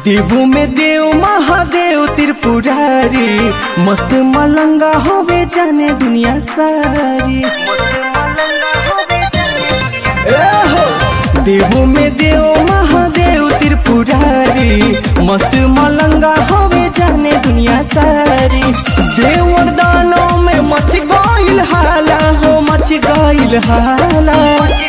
देवू में देव महादेव त्रिपुरारी मस्त मलंगा होवे जाने दुनिया सारी ए हो! देवू में देव महादेव त्रिपुरारी मस्त मलंगा होवे जाने दुनिया सारी देव और दानों में मच गईल हाला हो मच गईल हाला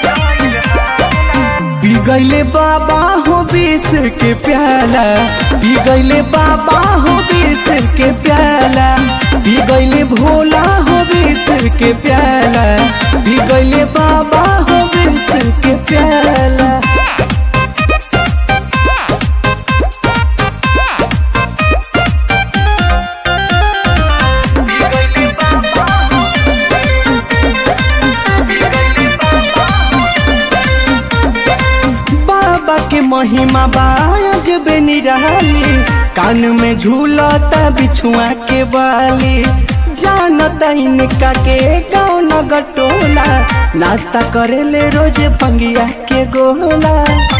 पी गईले बाबा हो बीस के प्याला पी गईले बाबा हो बीस के प्याला पी गईले भोला हो बीस के प्याला पी गईले बाबा हो बीस के प्याला बाबा के महिमा बाज निराली कान में झूलता बिछुआ के बाली जानता इनका के गाँव नगर टोला नाश्ता करेले रोज पंगिया के गोला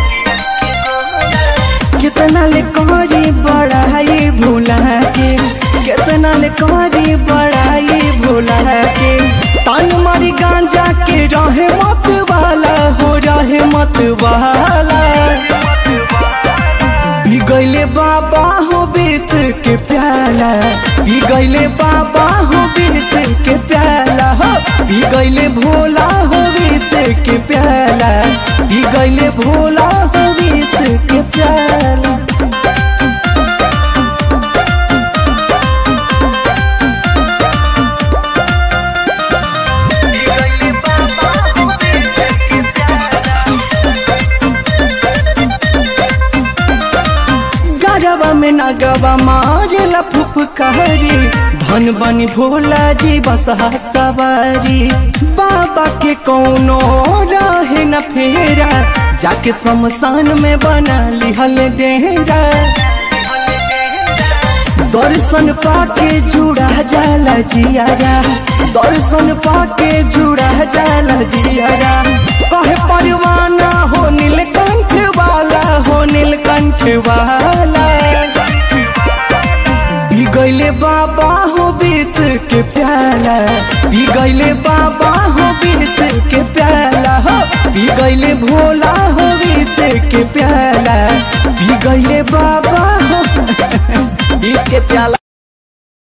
कितना ले करी बड़ाई भूला के कितना ले करी बड़ाई भूला के तान मारी गांजा के रहे मत वाला हो रहे मत वाला पी गईले बाबा हो बीस के प्याला पी गईले बाबा हो बीस के प्याला हो पी गईले भोला हो बीस के प्याला पी गईले भोला हो बीस के प्याला गरबा में नगवा मारेला फुफकारी धन बनी भोला जी बसहा सवारी बाबा के कौनो रहे न फेरा जाके शमशान में बना लिहल डेरा दर्शन पाके जुड़ा जाला जियारा दर्शन पाके जुड़ा जाला जियारा कहे परवाना हो नीलकंठ वाला हो नीलकंठ वाला पी गईले बाबा हो बीस के प्याला पी गईले बाबा हो बीस के प्याला हो पी गईले भोला हो बीस के प्याला पी गईले बाबा हो बीस के प्याला